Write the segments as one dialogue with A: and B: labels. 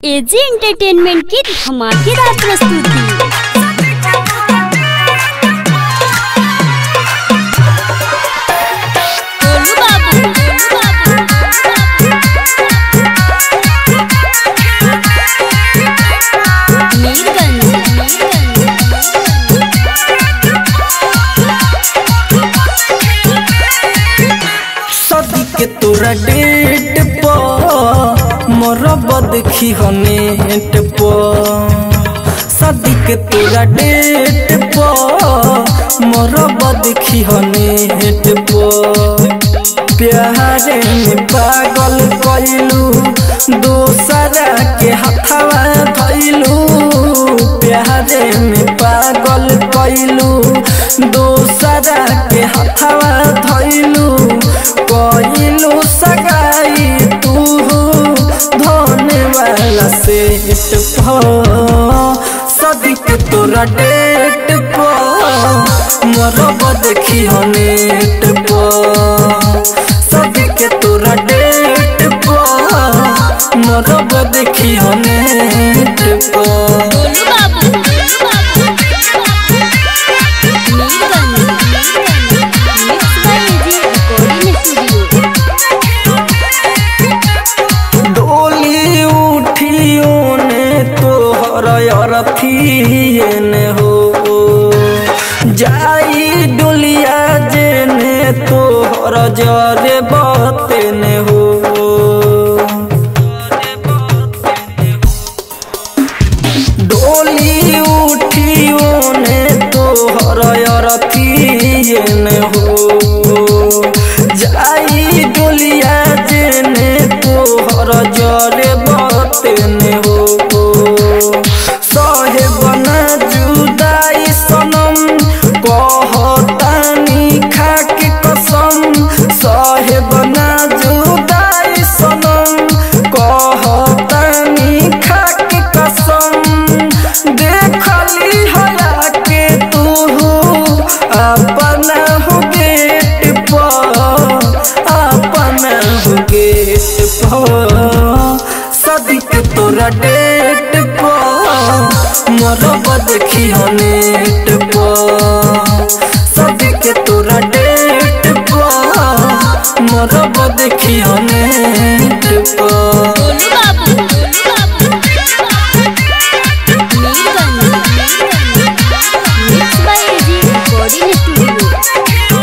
A: AG entertainment की धमाकेदार प्रस्तुति गोलू बाबू, गोलू बाबू, मीरगंज, मीरगंज,
B: सदी के तोरा डेट पर मरब देखी हनेट पर सदी के तोरा डेट पर मरब देखी हनेट पर प्यारे में पागल कैलू दोसरा के हथवा धैलू प्यारे में पागल कैलू दोसरा के हथवा धैलू कैलू सगाई तू धोने वाला सेट सदिक तोरा डेट पर मरब देखी नेट पर सदिक तोरा डेट पर मरब देखी नेट पर
A: Golu Babu, Golu Babu, Mirganj, Mirganj, mix by AG recording studio
B: डोली उठियो ने तोहर अरथिए ने हो जाई डोलिया जे ने तोहर जरे बते ने हो डोली उठियो ने तोहर अरथिए ने हो जाई डोलिया जेने तोहर जरे बतेने हो सहे बना जुदाई सनम कहतानी खाके कसम सहे बना जुदाई सनम कहतानी खाके कसम देखली हया के तू अपना हो गेट पर अपना हो गेट पर सदिक तोरा डेट पर मरब देखी नेट पर सदिक तोरा डेट पर मरब देखी नेट पर
A: Golu Babu, Golu Babu, Mirganj, Mirganj, mix by AG recording studio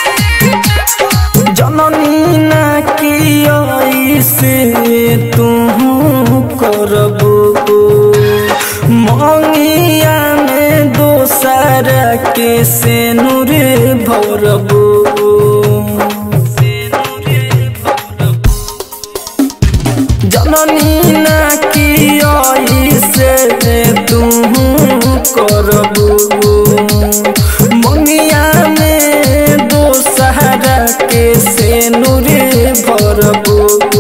B: जननी ना की से तू करबो मंगिया में दोसर के से नूर भरबो जननी ना की से तू करबो मंगिया में दोसहरा के से नूरे भरबो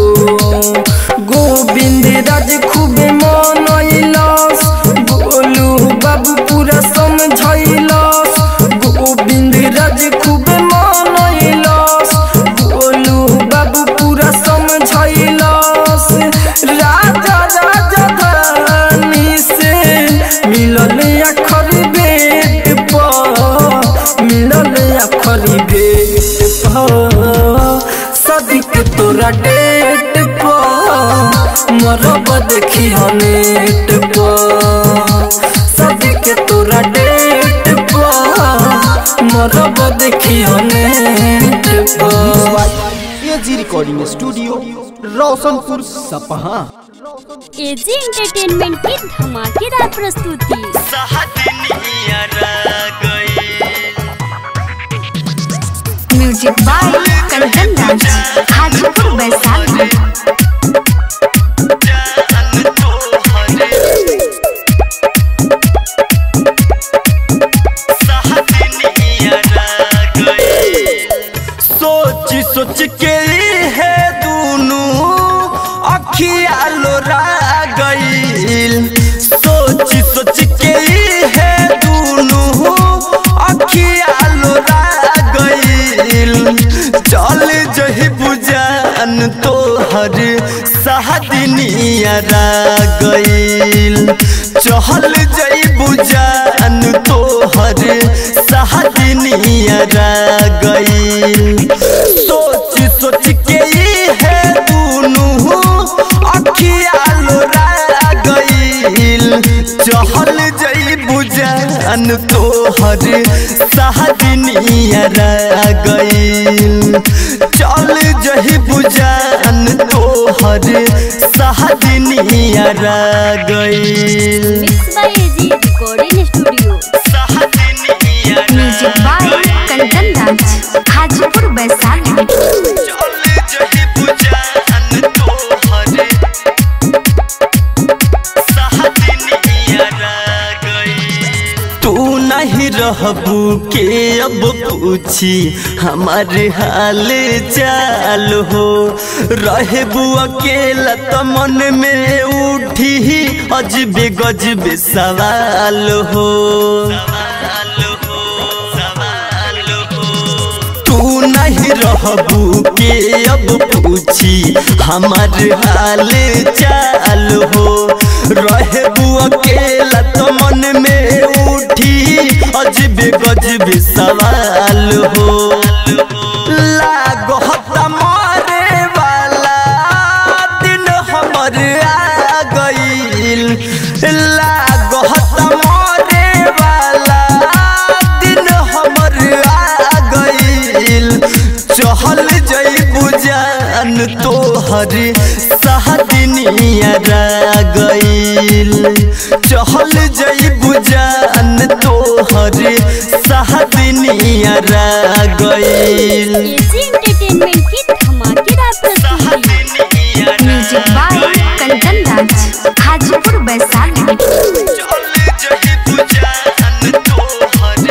B: गोविंद राज खूबे मनैलस गोलू बाबू पूरा समझैलस गोविंद राज खूबे मनैलस गोलू बाबू पूरा समझैलस राजा राजा धानी से मिलल अखरी बेट पर मिलल अखरी बेट पर सदिक तोरा डेट पर मरब देखी नेट पर सदिक तोरा डेट पर मरब देखी नेट पर
C: एजी रिकॉर्डिंग स्टूडियो रोशनपुर सपहा
A: एजी एंटरटेनमेंट की धमाकेदार प्रस्तुति
D: music by Kanchan dance Hajipur Vaishali
B: सोच सोच के है दूनू अखिया लोरा गईल सोच सोच के है दूनू अखिया लोरा गईल चल जही बुझान तोहर सहदनियरा गईल चहल जईबू जान तोहर सहदनियरा गईल सोच सोच के ई है दुनू अखिया लोरा गईल चहल जईबू जान तोहर सहदनियरा गईल चल जही बुजान तोहर सहदनियरा गईल
A: mix by AG recording studio
D: music by Kanchan Raj Hajipur Vaishali
B: चल जही बुजान तोहर सहदनियरा गईल तू नहीं रहबू के अब पूछी हमारे हाल चाल हो रहबू अकेला त मन में उठी अजबे गजबे सवाल हो तू नहीं रहबू के अब पूछी हमार हाल चाल हो रहबू अकेला तो मन में उठी अजबे गजबे सवाल हो लागत मारे वाला दिन हमर आ गईल लागत मारे वाला दिन हमर आ गईल चहल जईबू जान तोहर सहदनियरा गईल चहल जईबू जान तोहर सहदनियरा गईल
A: एजी एंटरटेनमेंट की धमाकेदार प्रस्तुति
D: म्यूजिक बाय कंचन राज हाजीपुर वैशाली
B: चल जईबू जान तोहर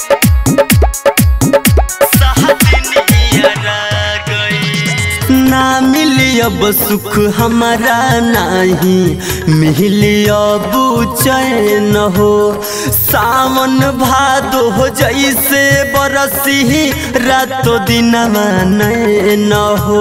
B: सहदनियरा गईल ना मिली अब सुख हमारा नाही मिली अब चैन हो सावन भादो हो जैसे बरसी रातो दिन नैन हो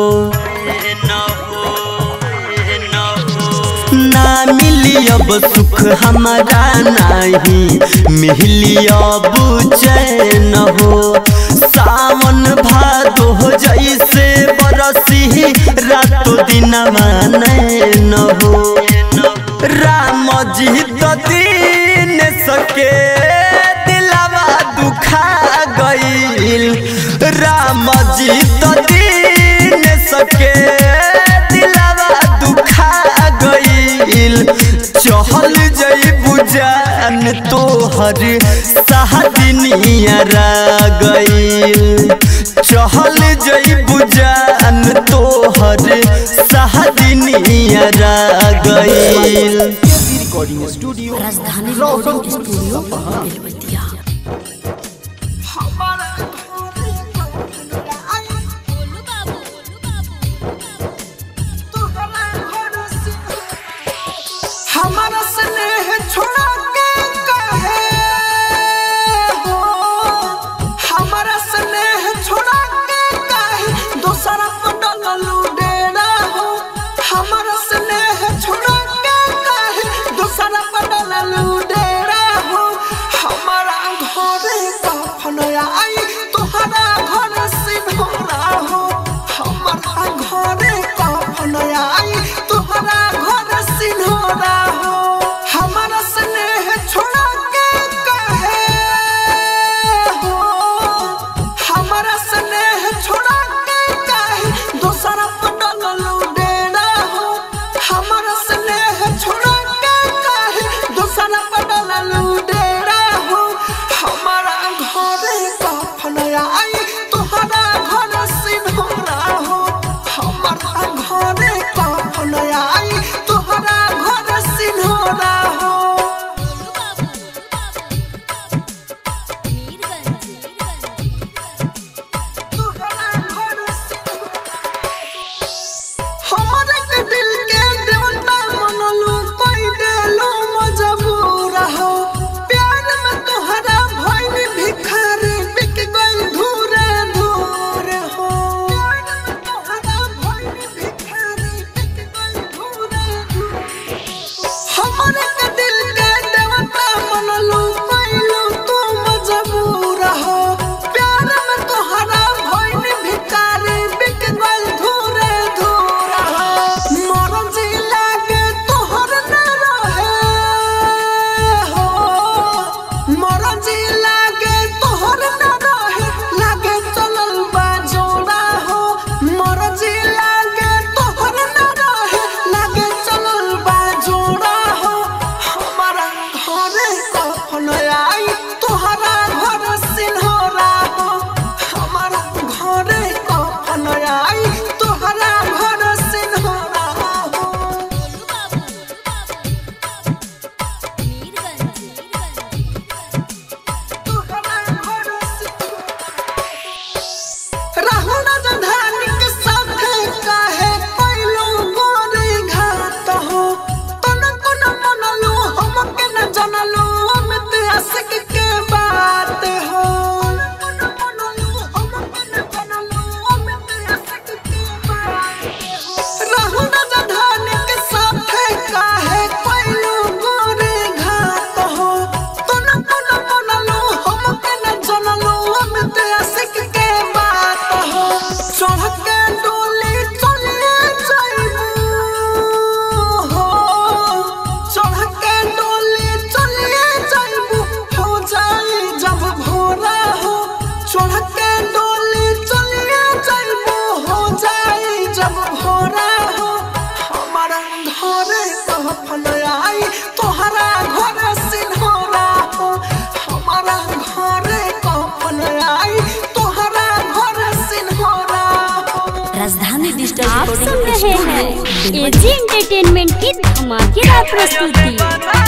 B: ना मिली अब सुख हमारा नहीं मिली अब चैन हो सावन भादो हो जैसे बरसी रातो दिन नैन हो राम जी तो दीन सके दिलावा दुखा गईल राम जी तो दीन सके दिलावा दुखा गईल चहल जईबू जान तोहर सहदनियरा गईल चहल जईबू जान तोहर सहदनियरा गईल
C: एजी रिकॉर्डिंग स्टूडियो रोशनपुर सपहा
E: हमारा स्नेह छोड़ा के कहे हो हमारा स्नेह छोड़ा के कहे दूसरा को डललू डेरा हो हमारा स्नेह छोड़ा के कहे दूसरा को डललू डेरा हो हमारा
A: आप सुन रहे हैं एजी एंटरटेनमेंट की धमाकेदार प्रस्तुति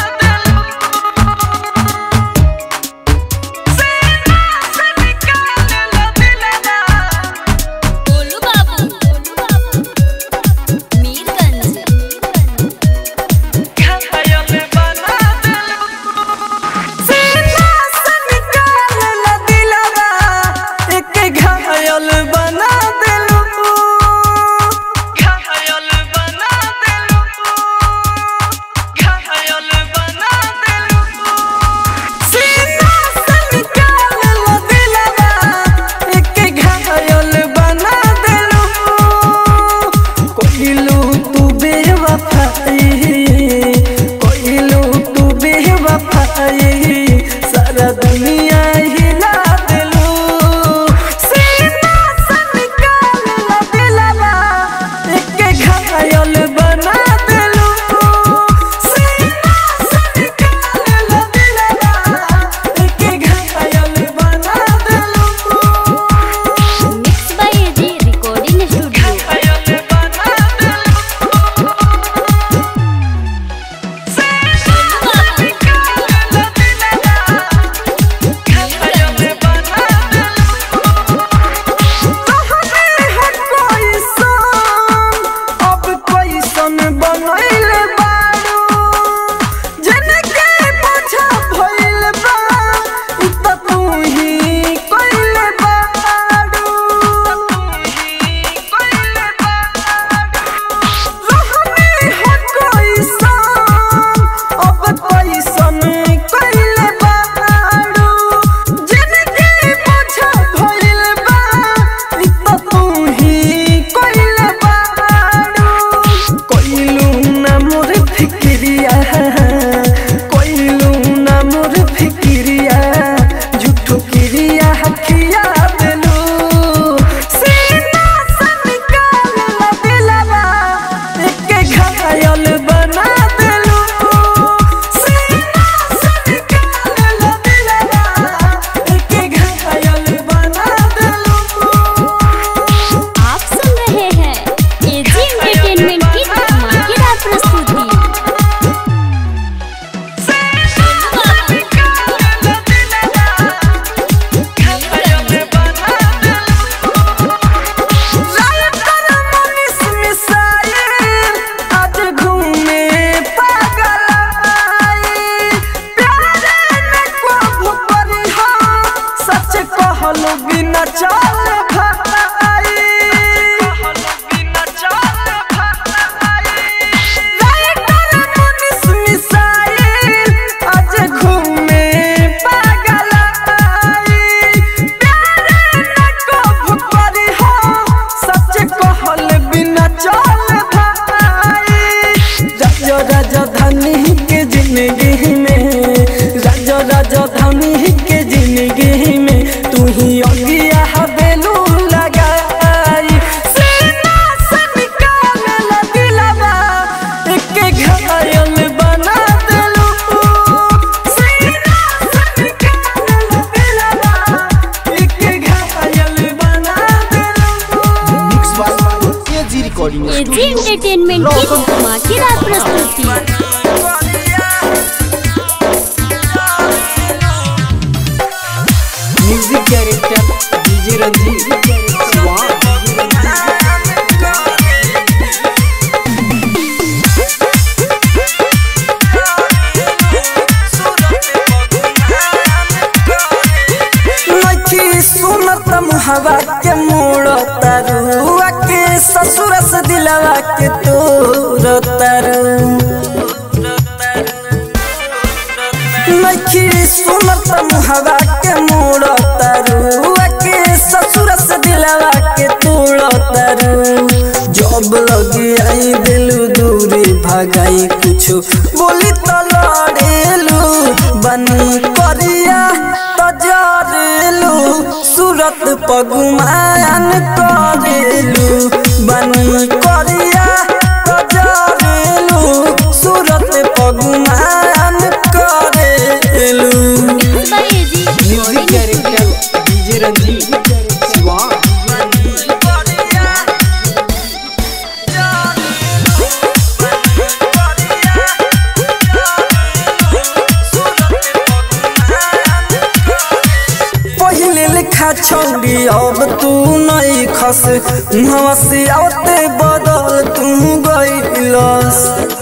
A: गोलू बाबू मीरगंज
B: घायल बना दिलू घायल बना दिलू घायल बना दिलू सीना से निकाल लो दिलवा एक घायल बना दिलू कोइलू तू बेवफाई कोइलू तू बेवफाई सारा दुनिया हिला दिलू सीना से निकाल लो दिलवा एक घायल बना दिलू सीना से निकाल लो दिलवा एक घायल बना दिलू
A: mix by AG recording studio
B: घायल बना दिलू झूठो क्रिया हकिया देलू सीना से निकाल ला दिलवा एक घायल बना देलू सीना से निकाल ला दिलवा एक घायल बना देलू
A: आप सुन रहे हैं एजी एंटरटेनमेंट की धमाकेदार प्रस्तुति
B: बिना चाल भाई बिना चाल भाई राइटर मुनिस मिसाइल आज घूमे पागल आई प्यारे न को भुपरी हो सच कहल बिना चल भाई राजा राजधानी के जिंदगी में राजा राजधानी के जिंदगी में तू ही अगिया हवेलू लगाई सीना से निकाल ला दिलवा एक घायल बना देलू सीना से निकाल ला दिलवा एक घायल बना देलू
C: mix by AG recording
A: AG entertainment की धमाकेदार प्रस्तुति
B: म्यूजिक डायरेक्टर डीजे रंजीत स्वाहा नखी सुनत मुहवा के मोड़ तरुआ के ससुर से दिलवा के तोर तरु नखी सुनत मुहवा के मोड़ तरुआ के ससुर से दिलवा के तोड़ तरु जब लगी आई दिलू दूरी भगाई कुछ बोली तो लड़ेलू बनी करिया तो जरेलू सूरत पगुमान करेलू बनी करिया तो जरेलू सूरत पगुमान करेलू
A: mix by AG
C: music director DJ Ranjit स्वाहा
B: खा छौड़ी अब तू नहीं खस मुहवा से आवते बदल तू गईलस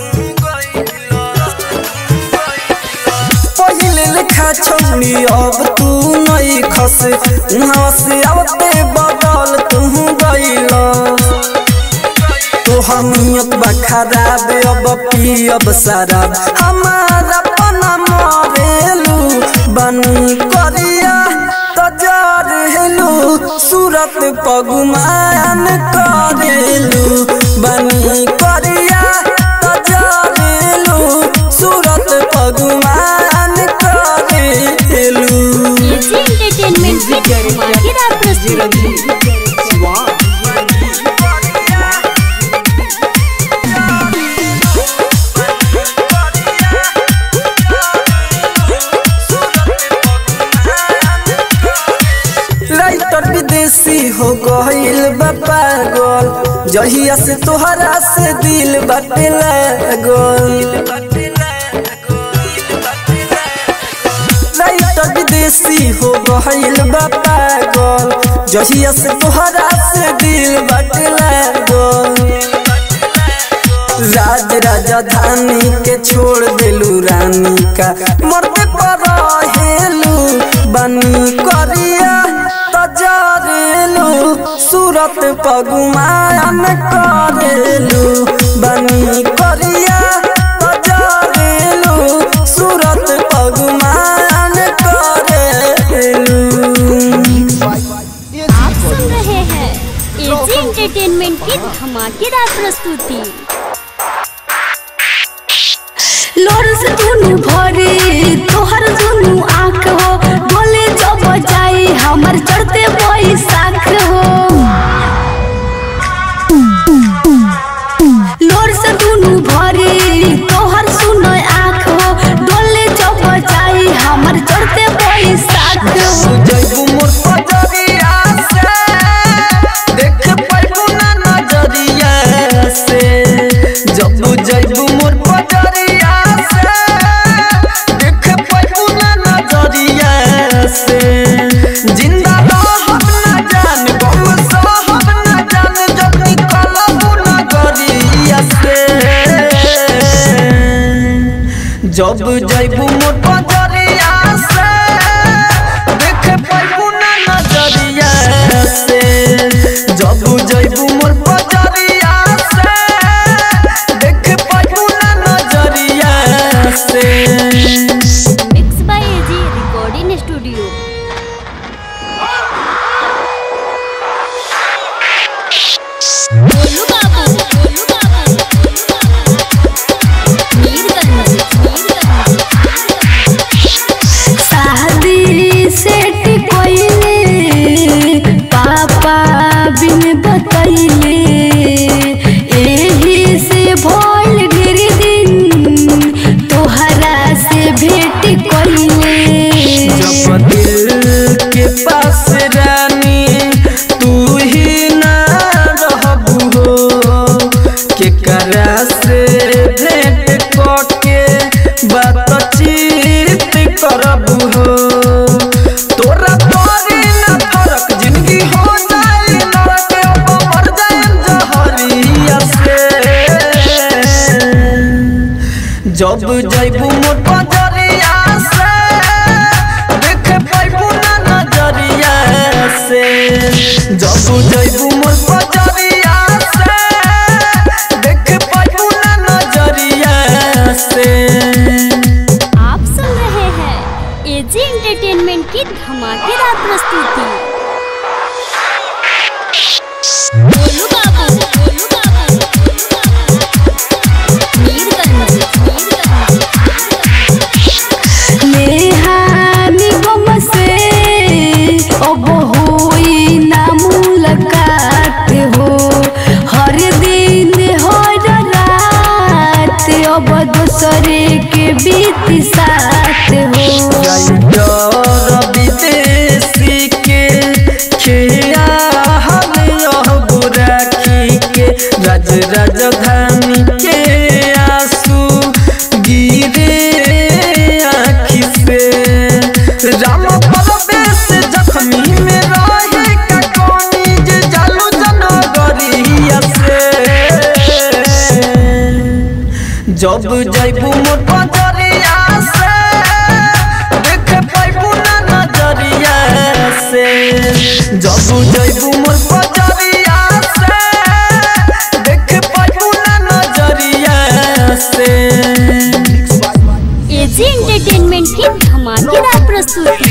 B: पहिले लेखा छौड़ी अब तू नहीं खस मुहवा से आवते बदल तू गईलस तोहर नियत बा खराब अब पियब शराब हमारा पना मरेलू बनी करिया तजार हेलू सूरत पगुमान करेलू बनी करिया तजार हेलू सूरत पगुमान करेलू
A: एजी एंटरटेनमेंट की धमाकेदार प्रस्तुति
B: राइटर विदेशी हो गईल बा पागल जहिया से तोहरा से दिल बाटे लागल राइटर विदेशी हो गईल बा पागल जहिया से तोहरा से दिल बाटे लागल राज राजधानी के छोड़ देलू रानी का मरते पर हेलू बनी करिया तजरेलू सूरत पगुमान करेलू बनी करिया तजरेलू सूरत पगुमान करेलू
A: आप सुन रहे हैं एजी एंटरटेनमेंट की धमाकेदार प्रस्तुति
D: लोर से दुनु भरे तोहर दुनु आँख हो बोले जब जाई हमर चढ़ते बैसाख हो लोर से दुनु भरे तोहर सुनो आँख हो डोले जब जाई हमर चढ़ते बैसाख हो
B: जैबू मोर पजरिया से देख पाइबू ना नजरिया से जब जैबू मोर पजरिया से देख पाइबू ना नजरिया से जिंदा रहब ना जान गम सहब ना जान जब निकलबू नगरिया से जब जैबू मोर पजरिया से देख पाइबू ना नजरिया से जब जैबू मोर पजरिया से देख पाइबू ना नजरिया से
A: mix by AG recording studio Golu Babu Golu Babu Mirganj Mirganj
D: शादी सेट कोइले पापा बिन बतैले एही से भोल गिर दिन तोहरा से भेट कोइले
B: जब दिल के पास रानी तू ही ना रहबू हो केकरा से भेंट करके बातचीत करबू हो तोरा तोरी ना फरक जिंदगी हो जाए लड़के अब मर जाए जहरिया से जब जैबू मोर पजरिया से देख पाइबू ना नजरिया से जब जैबू मोर पजरिया से देख पाइबू ना नजरिया से
A: आप सुन रहे हैं एजी एंटरटेनमेंट की धमाकेदार प्रस्तुति गोलू बाबू गोलू बाबू मीरगंज मीरगंज
D: नेहानी गम से अब होई ना मुलाकात हो हर दिन हर रात अब दूसरे के बीत साथ हो
B: डर विदेशी के खिया हम यह बुराखी के राज राजधानी के आंसू गिरे आँखी से राम परवेश जख्मी में जब जैबू मोर बजरिया से देख पैबू ना नजरिया से जब जैबू मोर बजरिया से देख पैबू ना नजरिया से
A: एजी एंटरटेनमेंट की धमाकेदार प्रस्तुति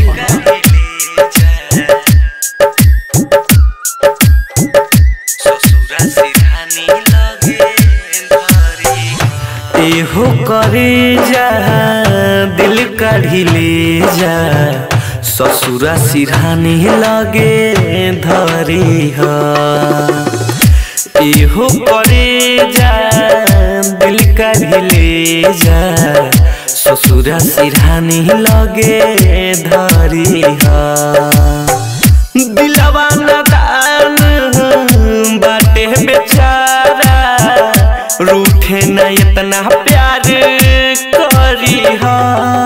B: एहो करे जा दिल काढ़ी ले जा ससुरा सिरहानी लगे धरी हा एहो करे जा दिल काढ़ी ले जा ससुरा सिरहानी लगे धरी हा दिलवा नदान बाटे बेचारा रूठे न इतना प्यार करी हा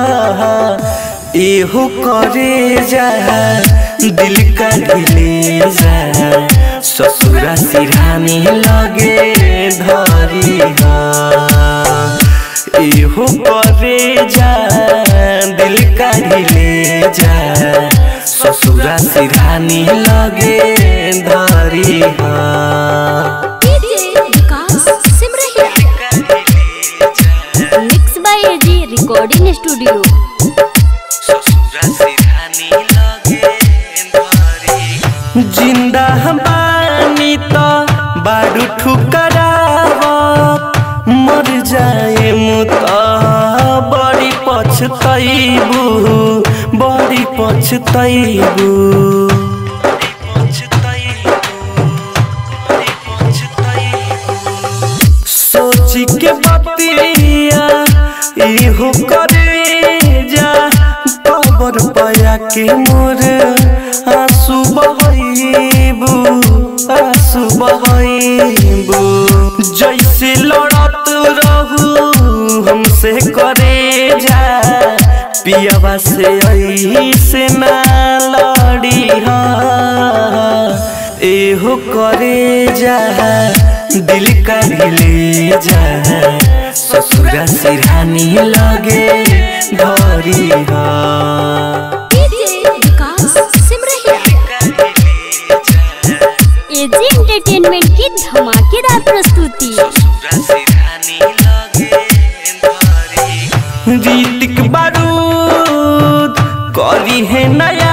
B: एहो करे जा दिल का ढिले जा ससुरा सिरहानी लगे धरी हा एहो करे जा दिल का ढिले जा ससुरा सिरहानी लगे धरी हा
A: mix by AG recording studio
B: जिंदा बानी तो बारू ठुकरावत मर जाए मुत बड़ी पछतैबू बड़ी पछतैबू सोची के बतिया इहो करे जा कबर पया के मोर आंसू बहैबू आंसू बहैबू जैसे लड़त रहू हमसे करे जा पियावा से ऐसे ना लड़ी हा एहो करे जा दिल का ढिले जा ससुरा सिरहानी लगे धरी हा
A: एजी एंटरटेनमेंट की धमाकेदार प्रस्तुति
B: रीतिक बारूद करी है नया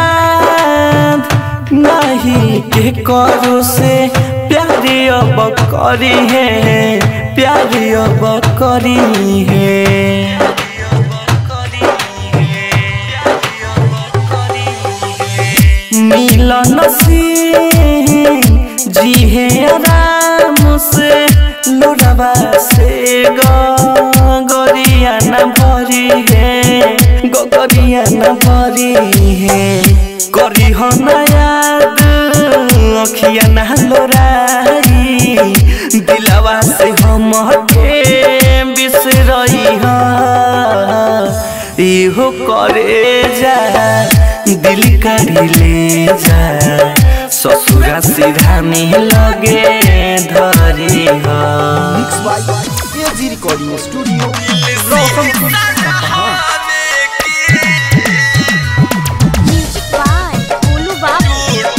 B: नहीं के करो से प्यारे अब करी है प्यारे अब करी है मिलन से जी है आराम से लोडवा से गरिया न भरी है गरिया न भरी है करी हो न याद अखिया न लोराई दिलवा से हम के बिसरई हा इहो करे जा दिल काढ़ी ले जा ससुरा सिरहानी लगे धरी हा
C: mix by AG recording studio Roshanpur सपहा
A: म्यूजिक बाय बोलू बाबू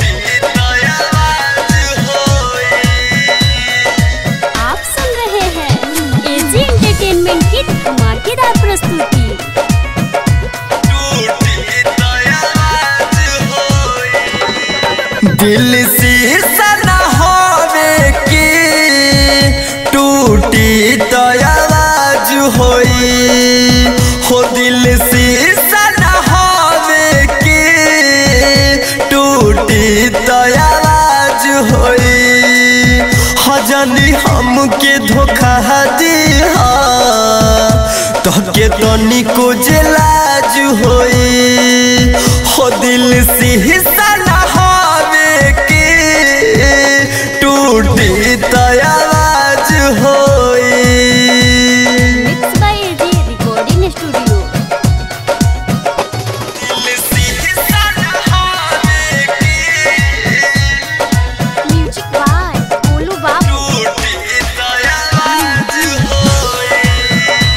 A: आप सुन रहे हैं एजी एंटरटेनमेंट की धमाकेदार प्रस्तुति
B: दिल शीशा न होवे की टूटी तो आवाज होई हो दिल शीशा न होवे की टूटी तो आवाज होई हजनी हमके धोखा दी तो के तनिको लाज होई हो दिल शीशा न होवे की टूटी तो आवाज होई
A: mix by AG recording studio music by बोलू बाबू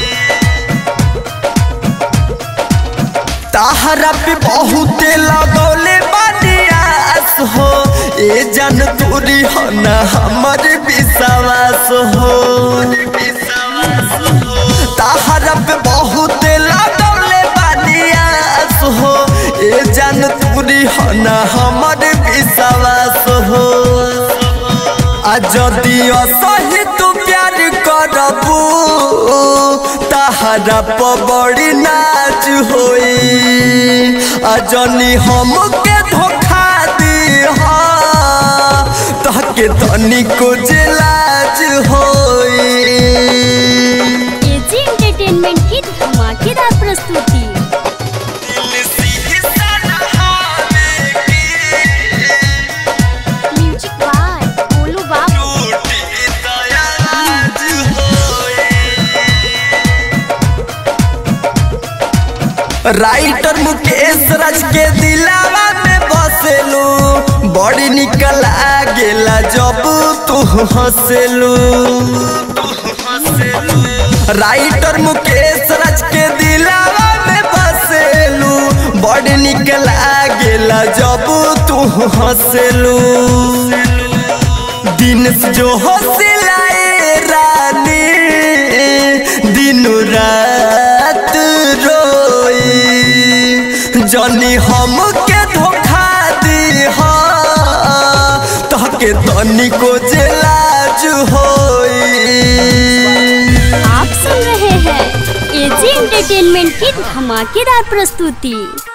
B: तहरा पे बहुत लगौले बनियास हो ए जन तोरी हो न हमर विश्वास हो तहरा पे बहुत लगौले बनियास हो ए जन तोरी हो न हमर विश्वास हो आ जदि असही तू प्यार करबू तहरा पर बड़ी नाच होई आ जनी हमके धोखा दी तहके तनिको जे लाज होई
A: एजी एंटरटेनमेंट की धमाकेदार प्रस्तुति म्यूजिक बाय बोलू बाबू
B: राइटर मुकेश राज के दिलावा में बसेलू बड़ी निकल आ गेला जब तू हंसेलू राइटर मुकेश राज के दिलावा में बसेलू बड़ी निकल आ गेला जब तू हंसेलू दिन से जो हौसलाए रानी दिन रात रोई जनी हमके धोखा दी तहके तनिको जे लाज होई
A: आप सुन रहे हैं एजी एंटरटेनमेंट की धमाकेदार प्रस्तुति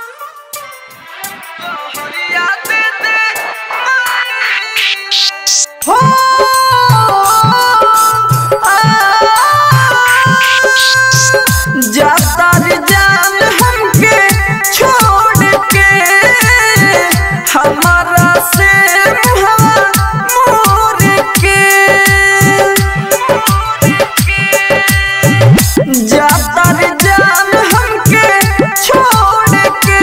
B: जाता रे जान हमके छोड़ के हमारा से मुहवा मोर के जाता रे जान हमके छोड़ के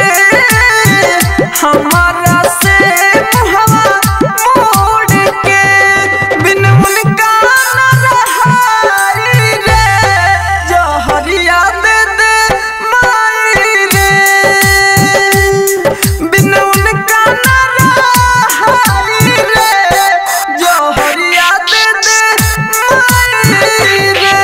B: हमारा से मुहवा मोड़ के बिन उनका न रहाई रे जहरिया दे दे माई रे बिन उनका न रहाई रे जहरिया दे दे माई रे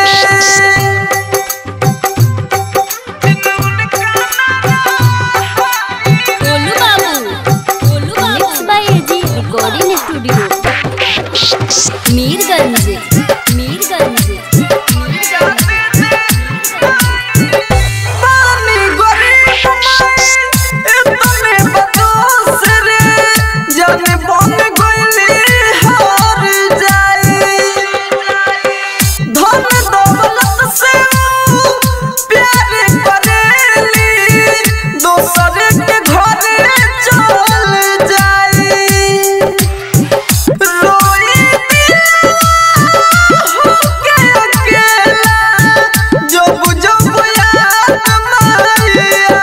A: बोलू बाबू बोलू बाबू mix by AG recording studio Mirganj Mirganj
B: पानी गरीब माई इतने बदोस रे जाने बन गइली हार जाई धन दौलत से ऊ प्यार करेली दोसर के घरे चल जाई रोई के अकेला जब जब याद माई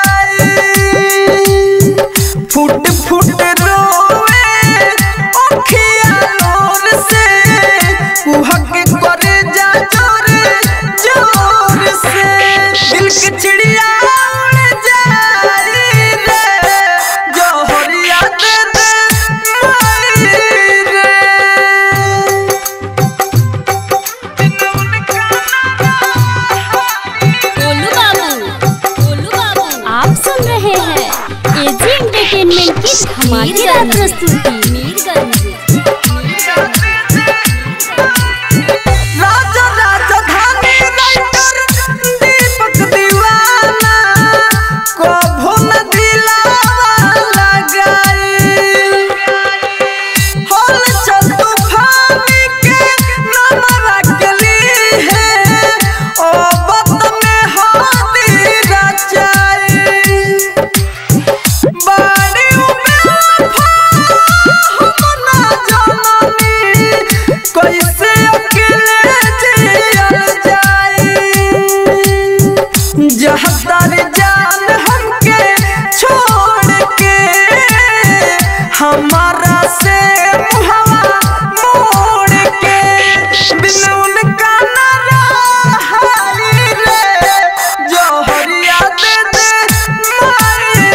B: आई फुट फुट रोवे अखिया लोर से कुहक करे जा जोर जोर से दिल के चिड़िया उड़ जाई रे जोहरिया दे दे माई रे
A: बोलू बाबू बोलू बाबू आप सुन रहे हैं एजी एंटरटेनमेंट की धमाकेदार प्रस्तुति मीरगंज
B: राजा राजधानी राइटर दीपक दीवाना कभो न दिलावा लगाई होल चल तूफानी के नाम रखली है ओ बत में हाथी रचाई बाड़ी उबे हम ना जननी कैसे अकेले जियल जाई जहतर जान हमके छोड़ के हमारा से मुहवा मोड़ के बिन उनका न रहाई रे जोहरिया दे दे माई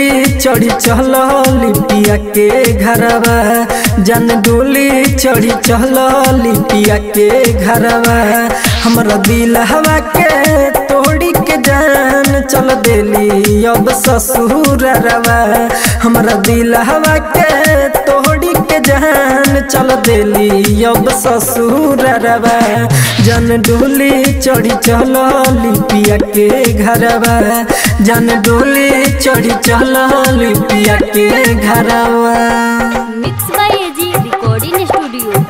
F: डोली चढ़ी चल लिपिया के घरवा जन डोली चढ़ी चल लिपिया के घरवा हमरा दिल हवा के तोड़ी के जान चल देली अब ससुर रवा हमरा दिल हवा के तोड़ी के जान चल देली अब ससुर रवा जन डोली चढ़ी चल लिपिया के घरवा जन डोली चढ़ी चल लिपिया के घरवा
A: mix by AG recording studio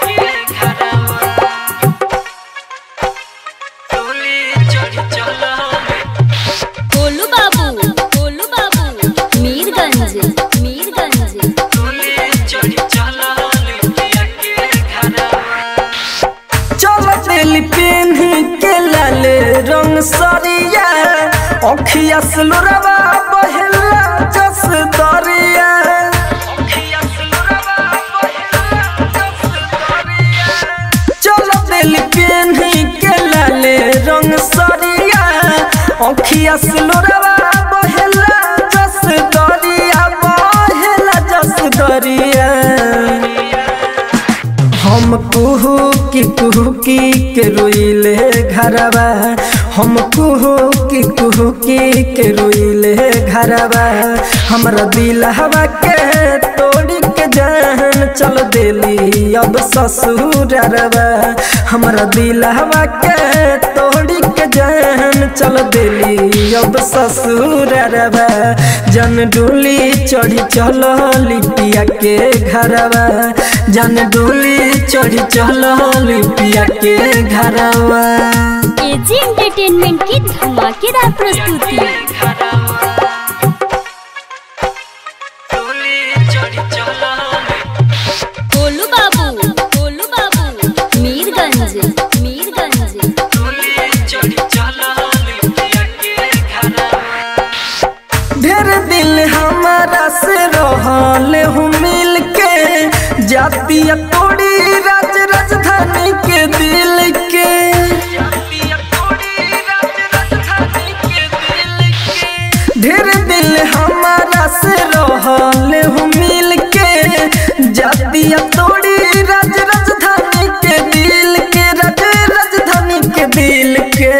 A: Golu Babu Golu Babu Mirganj Mirganj
F: चल दिल पेन के लाले रंग सरिया अखिया सलुरवा बहला जस दरिया चल दिल पेन के लाले रंग सरिया अखिया सलुरवा बहला जस दरिया बहला जस दरिया हम कुहू की कुहू की के रोइले घरवा हम कुहू की कुहू की के रोइले घरवा हमरा दिल हवा के तोड़ी के जान चल देली अब ससुर रवा हमरा दिल हवा के तोड़ी के जान चल देली अब ससुर रवा जन डोली चढ़ी चल लिपिया के घरवा जन डोली चढ़ी चल लिपिया के घरवा
A: एजी एंटरटेनमेंट की धमाकेदार प्रस्तुति गोलू बाबू गोलू बाबू मीरगंज मीरगंज
F: ढेर दिल हमारा से रहल हूँ मिल के जातिया तोड़ी राज राजधानी के दिल के ढेर दिल हमारा से रहल हूँ मिल के जातिया तोड़ी राज राजधानी के दिल के राज राजधानी के दिल के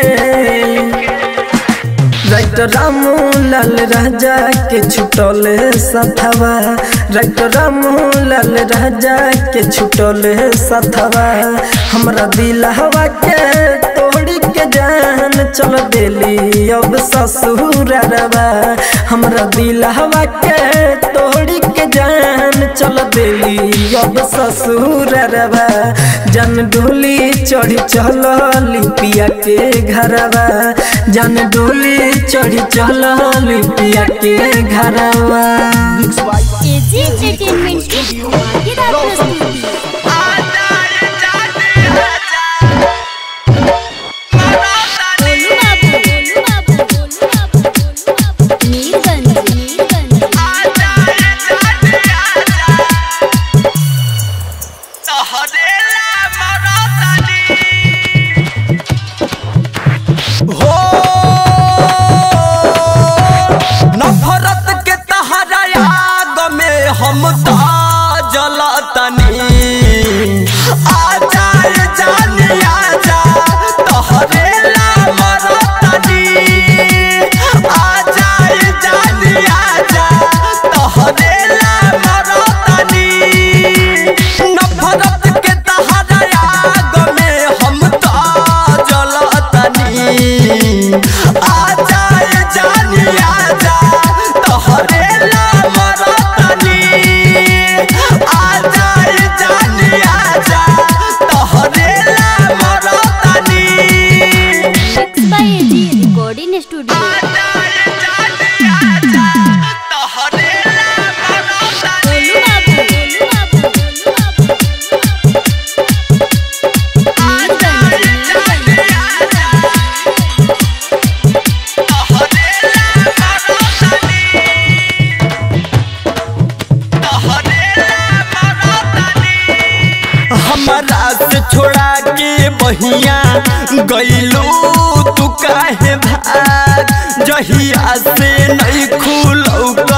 F: राइट रामू लाल राजा के छुटल सथवा राइट रामू लाल राजा के छुटल सथवा हमरा दिल हवा के तोड़ी के जान चल देली अब ससुर रवा हमरा दिल हवा के तोड़ी के जान चल देली अब ससुर रवा जन डोली चढ़ी चल लिपिया के घरवा जन डोली चढ़ी चल लिपिया के घरवा
C: मिक्स बाय
A: एजी एंटरटेनमेंट की धमाकेदार प्रस्तुति गोलू बाबू गोलू बाबू गोलू बाबू गोलू बाबू मीरगंज मीरगंज
B: हो नफरत के तहरा आग में हम तो जलतनी आ जाए जानी आजा तोहरे ला मरतनी आ जाए जानी आजा तोहरे ला मरतनी नफरत के तहरा आग में हम तो जलतनी आ जाए जानी आजा तोहरे ला मरतनी आ जाए जानी आजा तोहरे ला मरतनी
A: mix by AG recording studio Golu Babu Golu Babu Golu Babu Mirganj Mirganj
B: हमारा से छोड़ा के बहिया गईलू तू काहे भाग जहिया से नहीं खुलौ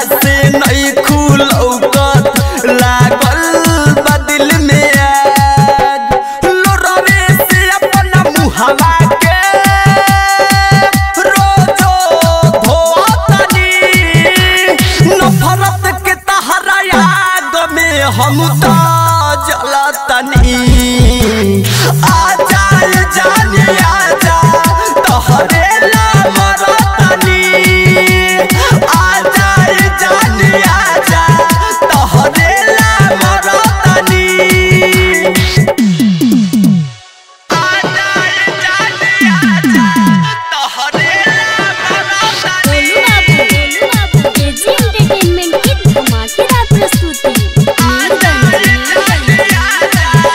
B: से नहीं खुलौकत लागल बदिल में आग लोरवे से अपना मुहवा के रोजो धोतनी नफरत के तहरा याद में हम तो जलतनी आ जाए जानी आजा तोहरे ला मरतनी आ जाए जानी आजा तोहरे ला मरतनी आ जाए जानी आजा तोहरे ला मरतनी
A: गोलू बाबू गोलू बाबू एजी एंटरटेनमेंट की धमाकेदार प्रस्तुति मीरगंज मीरगंज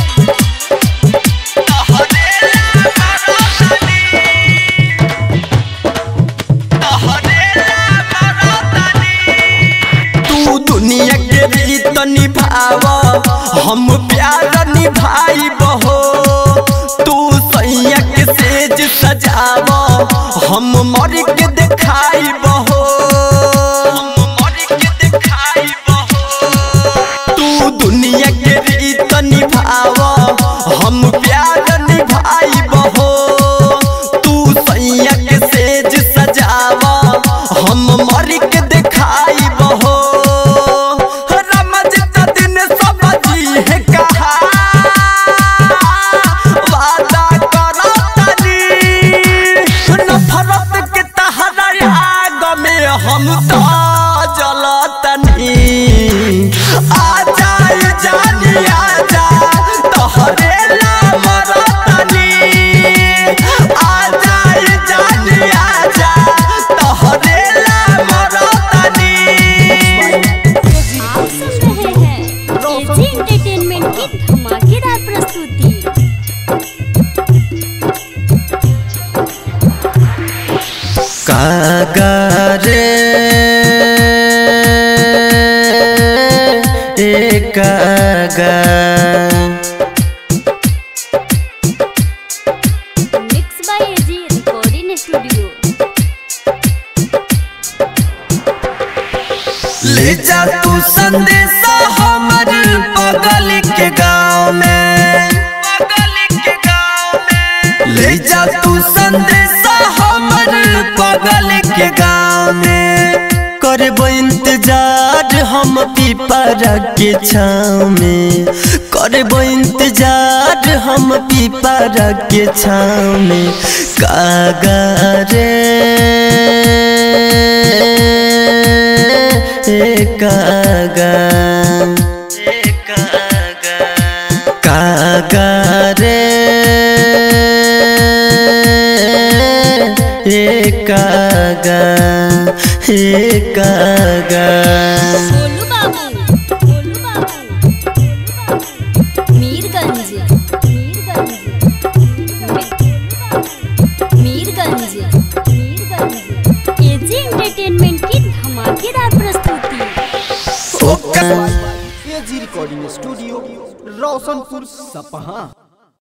B: तू दुनिया के रीत निभाव हम प्यार निभाई बहो तू सैया के सेज सजाव हम मर के देखाई बहो हम मर के देखाई बहो तू दुनिया के रीत निभाव हम प्यार निभाई बहो तू सैया के सेज सजाव हम मर के देखाई बहो रमज त दिन सब जी है कहा वादा करो तनी नफरत के तहरा आग में हम तो जलतनी आ जाए जानी आजा तोहरे ला मरतनी आ जाए जानी आजा तोहरे ला मरतनी
A: आप सुन रहे हैं एजी एंटरटेनमेंट की धमाकेदार प्रस्तुति
B: कागरे कागा
A: mix by AG recording studio
B: ले जा तू संदेशा हमर बगल के गाँव में ले जा तू संदेशा हमर बगल के गाँव में करबो इंतजार हम पीपरा के छाँव में करबो इंतजार हम पीपरा के छाँव में कागा रे कागा कागा रे ए कागा ए कागा
A: गोलू बाबू गोलू बाबू गोलू बाबू मीरगंज मीरगंज मीरगंज मीरगंज एजी एंटरटेनमेंट की धमाकेदार प्रस्तुति
B: ओका
C: एजी रिकॉर्डिंग स्टूडियो रोशनपुर सपहा